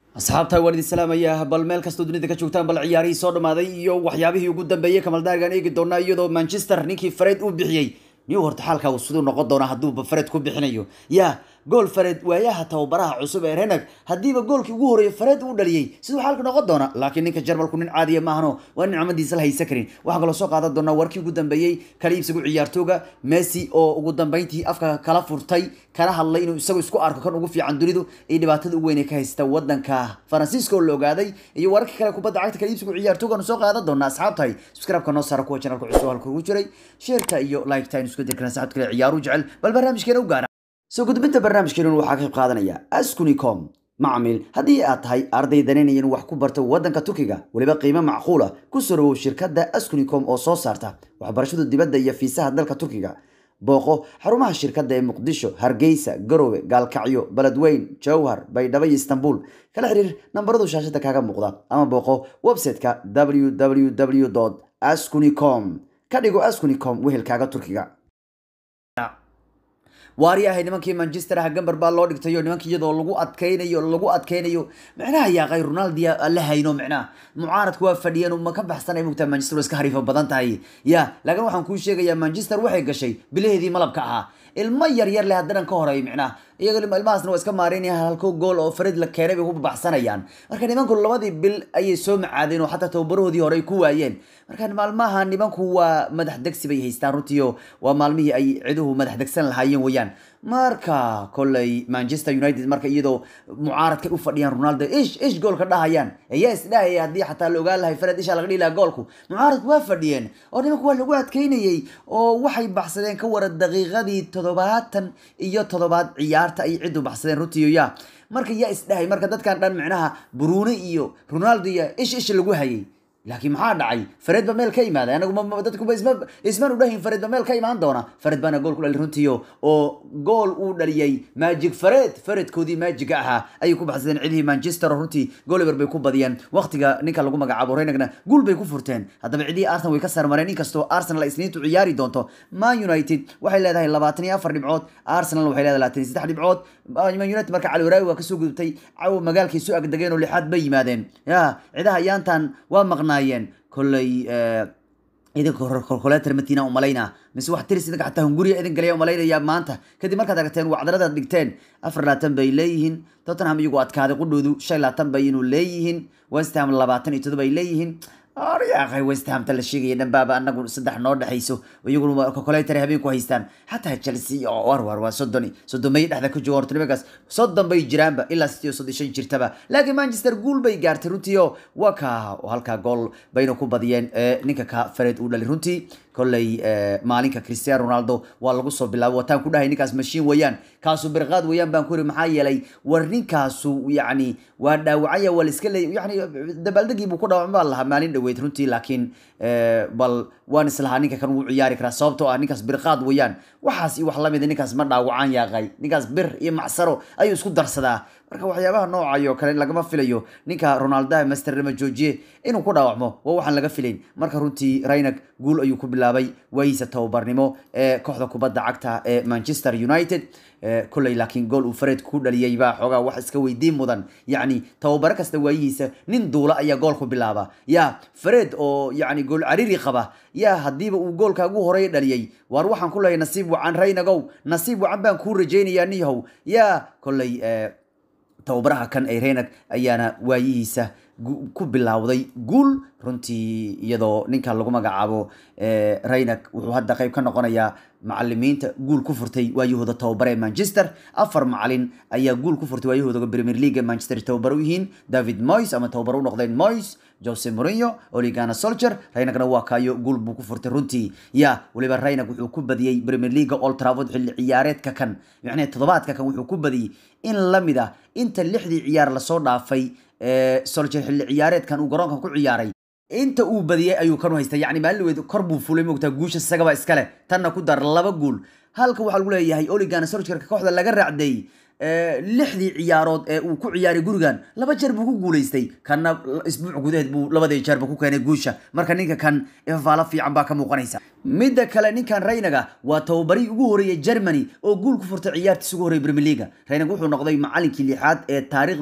asxaabta waan idin salaamayaa bal meel kastoo dunida ka joogtaan bal ciyaarihii soo dhamaaday iyo waxyaabihii ugu dambeeyey kamaldaargaan eegi doonaa iyadoo manchester ninkii fared uu bixiyey niu horta xaalka uu siduu noqon doona hadduuba fared ku bixinayo ya gool fared waayaha tababaraha cusub ee renag haddiiba goolkii ugu horeeyey fared uu dhaliyey siduu xaalka noqon doona laakiin ninka jarmalku nin caadiya maahano waa nicmadiisa la haysan karin waxaan kaloo soo qaadan doonaa warkii ugu dambeeyey kala iibsigu ciyaartooga messi oo ugu dambeyntii afka kala furtay kana hadlay inuu isagu isku arko kan ugu fiican dunidu iyo dhibaatada u weyn ee ka haysta wadanka faransiiska oo la ogaaday iyo wararka kale kubadda cagta kala iibsigu ciyaartoogan soo qaadan doonaa asxaabtahay subscribe-ka noo saara kuwa channelka cusub halka ugu jiray sheerka iyo like-ta aynu isku dirkana saxabta kale ciyaaru jecel bal barnaamijkeena u gaara soo gudbinta barnaamijkeena waxaa ka qayb qaadanaya askunicom macmiil haddii aad tahay arday danaynaya inuu wax ku barto wadanka turkiga weliba qiimo macquula ku soo dhawow shirkadda askunicom oo soo saarta waxbarashada dibadda iyo fiisaha dalka turkiga booqo xarumaha shirkadda ee muqdisho hargeysa garowe gaalkacyo beledweyn jowhar baydhabo iyo istanbul kala xiriir nambaradu shaashada kaaga muuqda ama booqo website-ka www askunicom ka dhigo askunicom wehelkaaga turkiga waaryahay nimankii manchester ah gambar baa loo dhigtayo nimankii iyadoo lagu adkaynayo lagu adkaynayo micnaha yaaqay ronaldia la hayno micnaha mucaaradku waa fadhiyeen ma ka baxsanay mugtaa manchester waa iska hariifo badan tahay ya laakiin waxaan kuu sheegayaa manchester waxay gashay bilaheedii malabka ahaa ilmo yar yar leh haddanan ka horeey micnaha iyaga ilmahaasna waa iska maareynaya halko gool oo farid la keenay bay ku baxsanayaan marka nimanku labadii bil ayay soo macaadeen oo xataa tababarahoodii hore ay ku waayeen marka maalmaha nimanku waa madax degsi bay haystaan runtiio waa maalmihii ay ciduhu madax degsan lahaayeen weyaan marka kolley manchester united marka iyadoo mucaaradkay u fadhiyaan ronaldo ish ish goolka dhahayaan ayaa isdhahaya haddii xataa la ogaan lahay fared isha laga dhihi lahaa goolku mucaaradku waa fadhiyeen oo nimanku waa lagu adkeynayey oo waxay baxsadeen ka wara daqiiqadii toddobaatan iyo toddobaad ciyaarta ay ciddu baxsadeen runtiiyo ya marka yaa isdhahay marka dadkan dhan micnaha brune iyo ronaldo iyo ish ish lagu hayay laakiin maxaa dhacay fared ba meel ka imaaday anagu dadkuba isma ismaan udhahin fared ba meel ka imaan doona fared baana gool ku dhali runtiyo oo gool uu dhaliyey magic fared faredkoodii magiga ahaa ayay ku baxsadeen cidihii manchester oo runtii goliver bay ku badiyeen waqtiga ninka lagu magacaabo reynagna guul bay ku furteen haddaba cidihii arsenal way ka sarmareen inkastoo arsenal ay isniintu ciyaari doonto man united waxay leedahay labaatan iyo afar dhibcood arsenal waxay leedahay labaatan iyo saddex dhibcood man united marka cali waraawi waa kasoo gudubtay cawo magaalkay soo agdegeen oo lixaad bay yimaadeen ya cidaha yaantan waa maqnaayeen kolley idinka kolkoleter matiina umalayna mise wax tiris idinka xataa hunguriya idin galaya umalaynaya maanta kadib markaad aragteen wacdaradaad dhigteen afar labaatan bay leeyihiin tottenham iyagu adkaaday qudhoodu shan labaatan bay inuu leeyihiin westham labaatan iyo todoba ay leeyihiin aryaaqay westhamta la sheegaya dhanbaaba anagu saddex noo dhexayso iyaguna kokoleter habeen ku haystaan xataa chelsea war war waa soddon soddomay dhexda ka jooga horta nimankaas soddon bay jiraanba ilaa sideed soddon shan jirtaba laakiin manchester guul bay gaartay runtii oo waa ka halkaa gool bayna ku badiyeen ninka ka fared uu dhali runtii kolley maalinka cristiano ronaldo waa lagu soo bilaabay wataan ku dhahay ninkaas mashiin weeyaan kaasu birqaad weeyaan baan ku yiri maxaa yeelay war ninkaasu yacni waa dhaawacaya waa la iska leey yani dabaaldegii buu ku dhaawacma baa lahaa maalin dhaweyd runtii laakiin bal waan islahaa ninka kan wuu ciyaari karaa sababtoo ah ninkaas birqaad weeyaan waxaas iyo wax lamida ninkaas ma dhaawacaan yaaqay ninkaas bir iyo macsaro ayuu isku darsadaa marka waxyaabaha noocayo kale lagama filayo ninka ronaldaha master lama joojiye inuu ku dhaawacmo waa waxaan laga filayn marka runtii raynag guul ayuu ku bilaabay waayiisa tababarnimo ee kooxda kubadda cagta ee manchester united kolley laakiin gool uu fared ku dhaliyey baa xoogaa wax iska weydiin mudan yacni tababaro kasta waayihiisa nin duula ayaa gool ku bilaaba ya fared oo yacni gool cariri qaba ya haddiiba uu goolka ugu horeeya dhaliyey waar waxaan ku leeyahay nasiib wacan raynagow nasiib wacan baan kuu rajaynayaa niyahow ya kolley tababaraha kan ee reynag ayaana waayihiisa ku bilowday guul runtii iyadoo ninka lagu magacaabo reynag wuxuu hadda qayb ka noqonayaa macalimiinta guul ku furtay waayahooda tababare ee manchester afar macalin ayaa guul ku furtay waayahooda premier league manchester tababar u yihiin david moys ama tababar u noqdeen moys jose mourinho oligana solcher reynagna waa kaayo guul buu ku furtay runtii ya weliba reynag wuxuu ku badiyey premier league old trafford xilli ciyaareedka kan yacni toddobaadka kan wuxuu ku badiyey in lamid ah inta lixdii ciyaar lasoo dhaafay solcher xilli ciyaareedkan uu garoonkan ku ciyaaray inta uu badiyey ayuu kanu haystay yacni maalin weyd kor buu fulay mogtaa guusha isagaba iskale tanna ku dar laba guul halka waxaa lagu leeyahay oligana solcherka kooxda laga raacday lixdii ciyaarood ee uu ku ciyaaray gurigan laba jeer buu ku guuleystay kanna isbuuc gudaheed buu labadii jeerba ku keenay guusha marka ninka kan ifafaalo fiican baa ka muuqanaysa midda kale ninkan raynaga waa tababarihii ugu horeeyay germany oo guul ku furtay ciyaartiis ugu horreeyay premier leaga raynag wuxuu noqday macalinkii lixaad ee taariikhda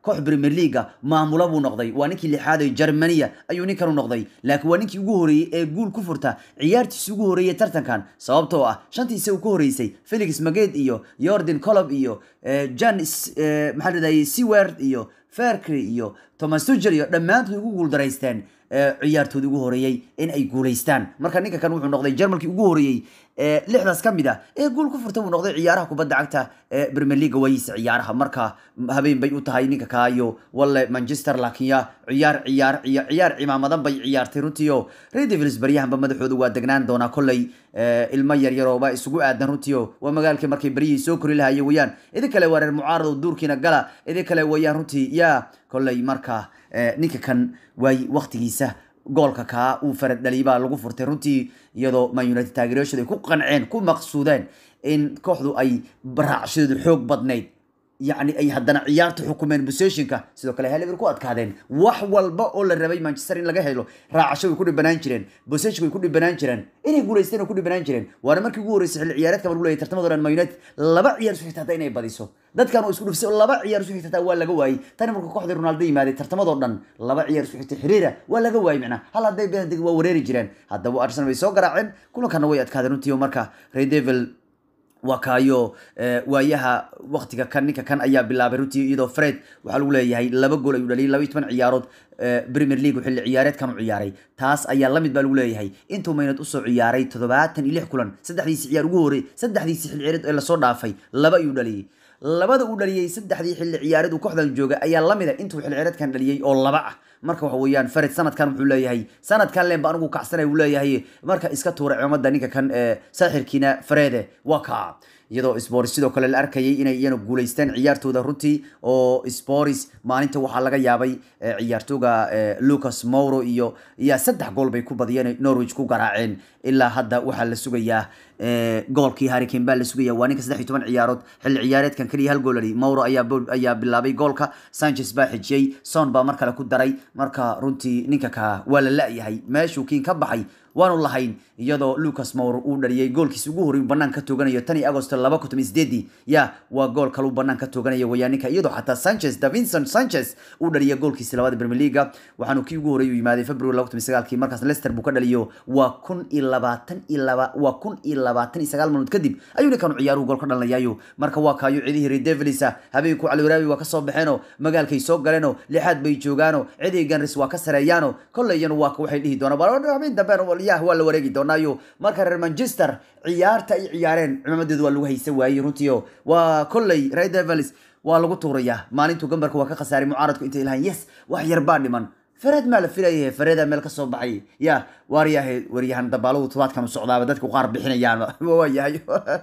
koox premier leaga maamula buu noqday waa ninkii lixaad ee germania ayuu ninkan u noqday laakiin waa ninkii ugu horeeyey ee guul ku furta ciyaartiisi ugu horeeyey tartankan sababtoo ah shantiisa uu ku horeysay felix maged iyo jordan colob iyo jan maxaa ladahayay seward iyo ferkry iyo thomas tuger iyo dhammaantood ugu guuldaraysteen ciyaartoodii ugu horeeyey in ay guulaystaan marka ninka kan wuxuu noqday jarmalkii ugu horeeyey lixdaas ka mid a ee guul ku furta buu noqday ciyaaraha kubadda cagta ee premier leaga wayiisa ciyaaraha marka habeen bay u tahay ninka kaayo walle manchester laakiin ya ciyaar ciyaar ciyaar ciyaar cimaamadan bay ciyaartay runtii oo red devils baryahanba madaxooda waa degnaan doonaa kolley ilmo yaryarooba isugu aadan runtii oo waa magaalkii markay baryihii soo kori lahaye weyaan idin kale waa reer mucaarad oo duurkiina gala idin kale weyaan runtii ya kolley marka ninka kan waay waktigiisa goolka kaa uu farad dhaliyay baa lagu furtay runtii iyadoo man united taageerayaashooda ay ku qanceen ku maqsuudeen in kooxdu ay raacshadeedu xoog badnayd yacni ay haddana ciyaarta xukumeen positionka sidoo kale heliver ku adkaadeen wax walba oo la rabay manchester in laga helo raacasho way ku dhibanaan jireen positionka way ku dhibanaan jireen inay guulaysteen way ku dhibanaan jireen waana markii ugu horreysay xilli ciyaareedka baan leeyahay tartamada dhan man united laba ciyaar isu xigta hataa inay badiso dadkan oo isku dhufsay oo laba ciyaar isu xigta hataa waa laga waayey tani marka kooxdii ronaldo yimaaday tartamadoo dhan laba ciyaar isu xigta xiriira waa laga waayey macnaa hal hadday beendig waa wareeri jireen haddaba arsenal way soo garaaceen kulankana way adkaadeen runtii oo marka red devil waa kaayo waayaha waktiga kan ninka kan ayaa bilaabay runtii iyadoo fred waxaa lagu leeyahay laba gool ayuu dhaliyay laba iyo toban ciyaarood premier league xilli ciyaareedkan u ciyaaray taas ayaa lamid baa lagu leeyahay intuu maynad usoo ciyaaray toddobaatan iyo lix kulan saddexdiisi ciyaar ugu horey saddexdiisi xilli ciyaareed ee lasoo dhaafay laba ayuu dhaliyay labada uu dhaliyey saddexdii xilli ciyaareed uu kooxdan jooga ayaa lamid a intuu xilli ciyaareedkan dhaliyey oo laba ah marka waxa weeyaan fared sanadkan wuxuu leeyahay sanadkan leen ba anigu kacsanay uu leeyahay marka iska tuura ciidamada ninka kan saaxirkiina farede waa kaa iyadoo sporis sidoo kale la arkayay inay iyana guulaysteen ciyaartooda runtii oo sporis maalinta waxaa laga yaabay ciyaartooga lucas mauro iyo iya saddex gool bay ku badiyeen norwich ku garaaceen ilaa hadda waxaa la sugayaa goolkii harricane baa la sugaya waa ninka saddex iyo toban ciyaarood xilli ciyaareedkan keliya hal gool ali mauro ayaa ayaa bilaabay goolka sanchez baa xijiyey son baa mar kale ku daray marka runtii ninka ka waa la la-yahay meeshuu kiin ka baxay waanu lahayn iyadoo lucas mour uu dhaliyay goolkiisi ugu horey banaan ka tooganayo tan iyo agosto laba kun toban sideedii ya waa gool kaluu banaan ka tooganaya weyaa ninka iyadoo xataa sanchez davinson sanchez uu dhaliya goolkiisi labada premier leaga waxaanu kii ugu horey u yimaaday february laba kun sagaalkii markaas leicester buu ka dhaliyo waa kun iyo labaatan iyo laba waa kun iyo labaatan iyo sagaal maalmood kadib ayuu ninkan ciyaaruhu gool ka dhalinayaayo marka waa kaayo cidihii reer devilisa habeenku caliwaraabi waa kasoo baxeenoo magaalkay soo galeenoo lixaad bay joogaano cidii ganris waa ka sareeyaano kolley iyana waa waxay dhihi doonaan habeen dambe yah waa la wareegi doonaayo marka reer manchester ciyaarta ay ciyaareen cimaamadeedu waa lagu haysa waayey runtiio waa kolley red devils waa lagu tuurayaa maalintuu gambarka waa ka khasaaray mucaaradku intay lahayn yes wax yar baa dhiman fareed maa la filayahe fareeda meel kasoo baxay ya waaryahe waryahan dabaaluhu tobaadkan u socdaaba dadku qaar bixinayaan waayahay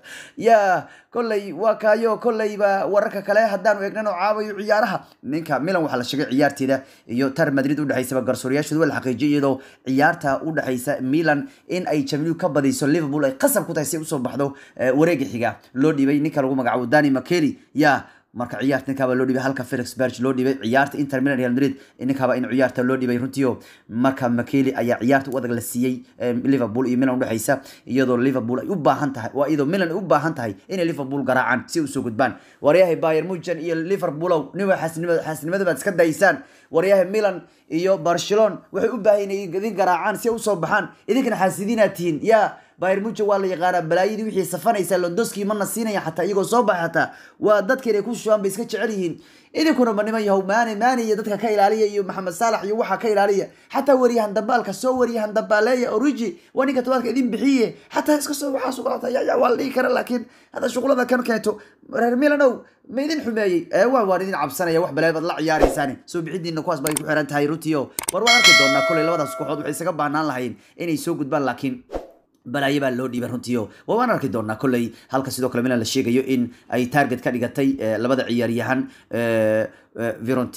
ya kolley waa kaayo kolleyba wararka kale haddaanu eegnano caawayo ciyaaraha ninka milan waxaa la sheegay ciyaarteeda iyo tar madrid udhexaysaba garsooryaashooda waa la xaqiijiyay iyadoo ciyaarta udhexaysa milan in ay jamliu ka badayso liverpool ay qasab ku tahay si ay usoo baxdo wareega xiga loo dhibay ninka lagu magacaabo dani makeli ya marka ciyaarta ninkaaba loo dhibay halka felix berg loo dhibay ciyaarta inter milan real madrid ninkaaba in ciyaarta loo dhibay runtiio marka makeli ayaa ciyaarta u adag la siiyey liverpool iyo milan udhexaysa iyadoo liverpool ay u baahan tahay waa iyadoo milan ay u baahan tahay inay liverpool garaacaan si usoo gudbaan waryahay bayer mujan iyo liverpoolow niwa xaasnimada baad iska daysaan waryahay milan iyo barcelon waxay u baahan inay idin garaacaan si ay usoo baxaan idinkana xaasidiinaa tihiin yaa bayr muja waa la yaqaanaa balaayadii wixii safanaysa londoski mana siinaya xataa iyagoo soo baxay xataa waa dadka inay ku shubaan bay iska jecel yihiin idinkuna ma niman yahow maane maane iyo dadka ka ilaaliya iyo maxamed saalax iyo waxaa ka ilaaliya xataa wariyahan dambaalka soo wariyahan dambaaleeya origi waa ninka tobaadka idin bixiye xataa iska soo waxaa suqlata ya waa la dhihi kara laakiin hadda shuqlada kan keento reer milanow ma idin xumeeyey waa waan idin cabsanaya wax balaa baad la ciyaaraysaan soo bixidiina kuwaas bay ku xiran tahay runtiio war waan arki doonaa koley labadaas kooxood waxay isaga baahnaan lahayn inay soo gudbaan laakiin balaayo baa loo dhiibay runtiio waa waan arki doonaa kolley halka sidoo kale milan la sheegayo in ay target ka dhigatay labada ciyaaryahan verontina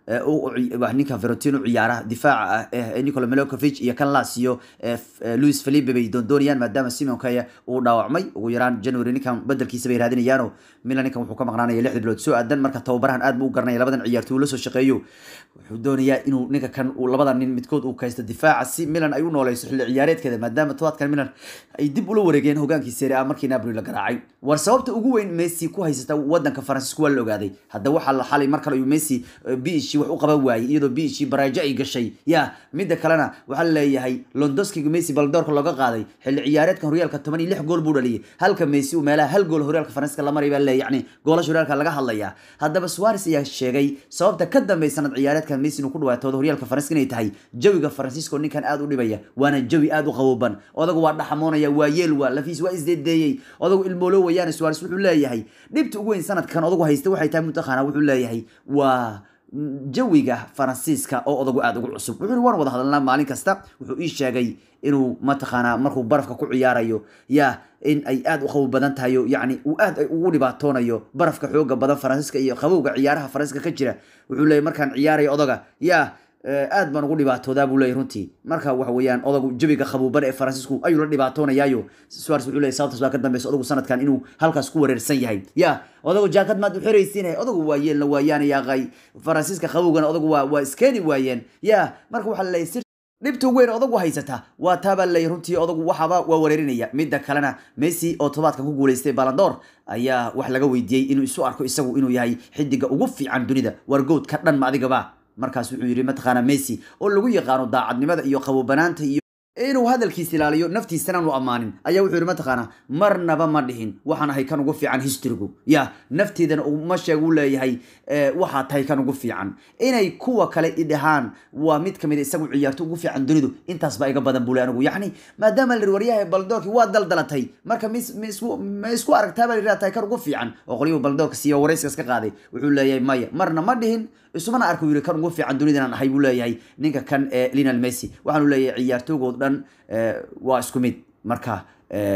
ninka Verotino ciyaara difaaca ah Nikola Milokovic iyo kan Lazio Luis Felipe bay doondoonayaan maadaama Simon Kaya uu dhaawacmay ugu yaraan January ninkan bedelkiisa bay raadinayaan Milan ninkan wuxuu ka maqnaanaya lixda bilood soo aadan marka tababarahan aad buu u garanaya labadan ciyaartoy la soo shaqeeyo wuxuu doonayaa inuu ninka kan uu labadan nin midkood uu kaysto difaaca si Milan ay u nooleyso xilli ciyaareedkeeda maadaama tobaadkan Milan ay dib ula wareegeen hogaankii Serie A markii Napoli la garaacay war sababta ugu weyn Messi ku haysata wadanka Faransiiska waa la ogaaday hadda waxaa la xalay mar kale ayuu Messi biishi wax u qaban waayay iyadoo biishi baraajo ay gashay ya midda kalena waxaa leeyahay Lewandowski Messi baldoorka looga qaaday xilli ciyaareedkan horyaalka 16 gool buu dhaliyay halka Messi uu meelaha hal gool horyaalka Faransiiska la maray baa leeyahay yacni goolasha horyaalka laga hadlayaa haddaba Suarez ayaa sheegay sababta ka dambaysa sanad ciyaareedkan Messi inuu ku dhawaatoodo horyaalka Faransiiska inay tahay jawiga Faransiiska oo ninkan aad u dhibaya waana jawi aad u qabooban odagu waa dhaxamoonaya waa yeel waa lafiis waa isdeedeeyay odagu ilmoolo wayaan Suarez wuxuu leeyahay dhibta ugu weyn sanadkan odagu haysta waxay tahay mutaqaana wuxuu leeyahay waa jawiga faransiiska oo odagu aad ugu cusub wuxuu waan wada hadalnaa maalin kasta wuxuu ii sheegay inuu mataqaanaa markuu barafka ku ciyaarayo ya in ay aad u qabow badan tahay yacni uu aad ugu dhibaatoonayo barafka xooga badan faransiiska iyo qabowga ciyaaraha faransiiska ka jira wuxuu leeyahy markaan ciyaarayo odaga ya aad baan ugu dhibaatoodaa buu leeyahy runtii marka waxa weeyaan odagu jawiga qabuuban ee faransiisku ayuu la dhibaatoonayaayo suares wuxuu leeyahy sababtaas baa ka dambeysa odagu sanadkan inuu halkaas ku wareersan yahay ya odagu jaakad maad u xiraysiinay odagu waa yeelna waayaan yaaqay faransiiska qabowgana odagu waa waa iskeeni waayeen ya marka waxaa laleeyahy dhibta ugu weyn odagu haysata waa taabaa leeyahy runtii odagu waxaba waa wareerinaya midda kalena messi oo todobaadkan ku guuleystay balandoor ayaa wax laga weydiiyey inuu isu arko isagu inuu yahay xidiga ugu fiican dunida wargood ka dhan ma adigaba markaas wuxuu yidhi mataqaana messi oo lagu yaqaano daacadnimada iyo qabobanaanta iyo inuu hadalkiisa ilaaliyo naftiisana aanu ammaanin ayaa wuxuu yidhi mataqaana marnaba ma dhihin waxaan ahay kan ugu fiican historygu ya nafteedana ma sheeg uu leeyahay waxaa tahay kan ugu fiican inay kuwa kale idhahaan waa mid kamid isagu ciyaarto ugu fiican dunidu intaas baa iga badan buu le anigu yacni maadaama la waryahay baldoorki waa daldalatay marka mis misku ma isku aragtaa baa la tahay kan ugu fiican oo qoliyuhu baldoorka siiyo warayskaas ka qaaday wuxuu leeyahay maya marna ma dhihin isumana arka yiri kan ugu fiican dunida inaan ahay buu leeyahay ninka kan ee Lionel Messi waxaanu leeyahay ciyaartooygood dhan waa isku mid marka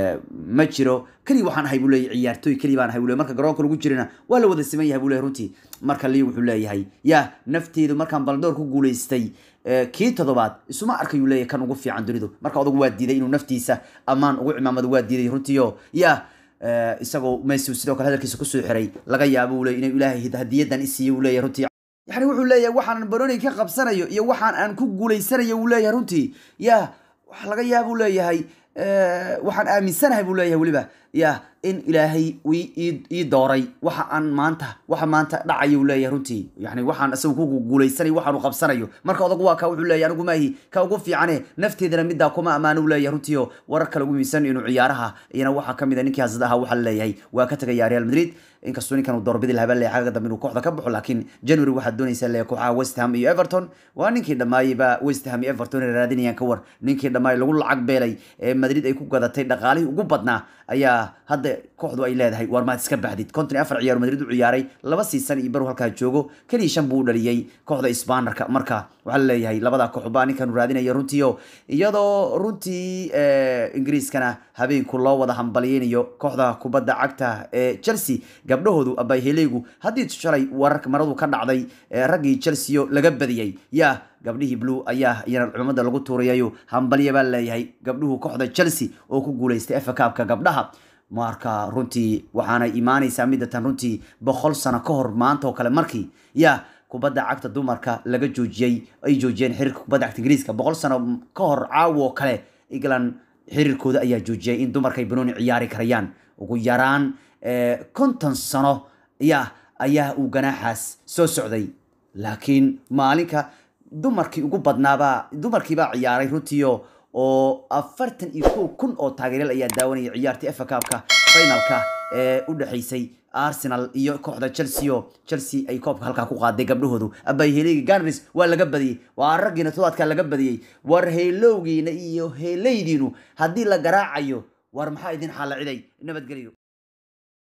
ma jiro kali waxaan ahay buu leeyahay ciyaartooy kali baan ahay buu leeyahay marka garoonka lagu jirina waa la wada siman yahay buu leeyahay runtii marka lii wuxuu leeyahay ya nafteedu markaan baldoor ku guuleystay kii toddobaad isuma arkayuu leeyahay kan ugu fiican dunidu marka odagu waa diiday inuu naftiisa ammaan ugu cimaamado waa diiday runtiio ya isagoo Messi sidoo kale hadalkiisa kusoo xiray laga yaabo uu leeyahay inuu ilaahay hadiyadan isiiyo uu leeyahay runtii yani wuxuu leeyahay waxaan baroni ka qabsanayo iyo waxaan aan ku guuleysanayo uu leeyahay runtii ya waxa laga yaaba uu leeyahay waxaan aaminsanahay buu leeyahay weliba ya in ilaahay ii dooray waxa aan maanta waxa maanta dhacaya uu leeyahay runtii yani waxaan isagu ku guuleysanayo waxaanu qabsanayo marka odagu waa ka wuxuu leeyahay anigu maahi ka ugu fiicane nafteedana middaa kuma ammaano uu leeyahay runtii oo warar kale ugu miisan inuu ciyaaraha iyana waxaa kamid a ninkii hasada ahaa waxaa leeyahay waa ka tagayaa real madrid inkastoo ninkan uu doorbidi lahaa baa leeyahay xagga dambe inuu kooxda ka baxo laakiin january waxaad doonaysaa leeyahay kooxaha west ham iyo everton waa ninkii dhammaayey baa west ham iyo everton ay raadinayaan ka war ninkii dhammaayey lagu lacag beelay ee madrid ay ku gadatay dhaqaalihii ugu badnaa ayaa hadda kooxdu ay leedahay war maad iska baxdid konton iyo afar ciyaar madrid u ciyaaray laba siisan iyo baru halkaa joogo keliya shan buu u dhaliyey kooxda sbanerka marka waxaa laleeyahay labada koox baa ninkan raadinaya runtiio iyadoo runtii ingiriiskana habeenku loo wada hambalyeynayo kooxda kubadda cagta ee chelsea gabdhahoodu abayheleygu haddii shalay wararka maradu ka dhacday raggii chelsea oo laga badiyey ya gabdhihii blue ayaa iyana cumada lagu tuurayayo hambalya baa leeyahay gabdhuhu kooxda chelsea oo ku guuleystay efa kaabka gabdhaha marka runtii waxaana imaanaysaa midatan runtii boqol sano ka hor maanta oo kale markii ya kubadda cagta dumarka laga joojiyey ay joojiyeen xiriirka kubadda cagta ingiriiska boqol sano ka hor caawo oo kale england xiriirkooda ayaa joojiyay in dumarka ay banooni ciyaari karayaan ugu yaraan konton sano ya ayaa uu ganaaxaas soo socday laakiin maalinka dumarkii ugu badnaabaa dumarkiibaa ciyaaray runtiio oo afartan iyo kow kun oo taageeryaal ayaa daawanaya ciyaartii efa kaabka finalka ee u dhexaysay arsenal iyo kooxda chelsea oo chelsea ay koobka halkaa ku qaaday gabdhahoodu abayheleygi ganris waa laga badiyey waa raggiina todobaadkaa laga badiyey war heelowgiina iyo heeleydiinu haddii la garaacayo war maxaa idin xaalaciday nabadgelyo